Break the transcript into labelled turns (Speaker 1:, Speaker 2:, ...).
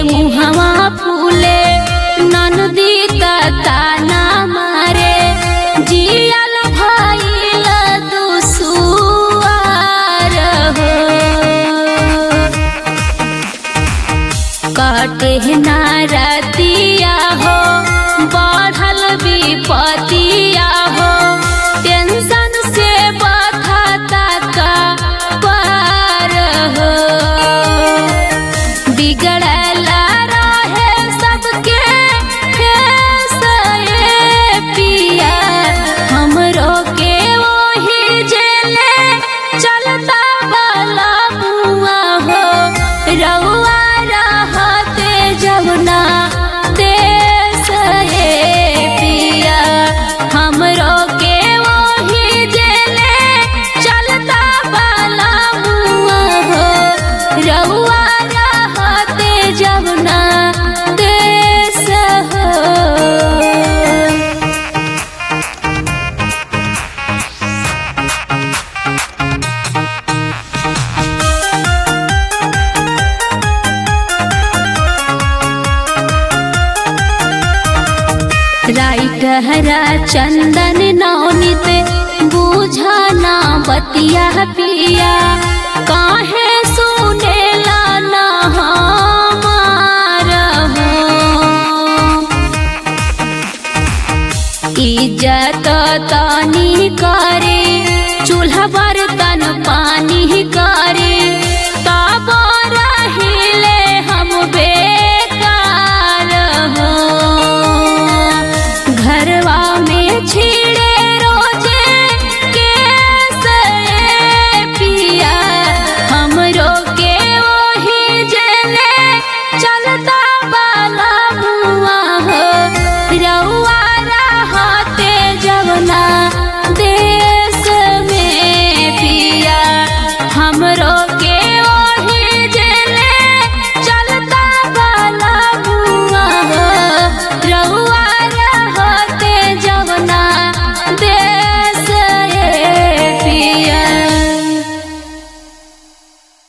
Speaker 1: मुहवा फूले ननदी ताना मारे जियल भइल दुसुआर हो काटे नारतिया हो बढ़ल विपतिया हो टेंशन से बखता का पार हो बिगड़ल रहे सबके कैसे पिया हमरो के वही जेले चलता वाला मुआ हो रउआ रहते जमुना देश हे पिया हमरो के वही जेले चलता वाला मुआ हो रउआ रहते जमुना देश हो राइटहरा चंदन नौनित बुझना बतिया पिया काहे सुनेला ना हमार हो इज्जत तनी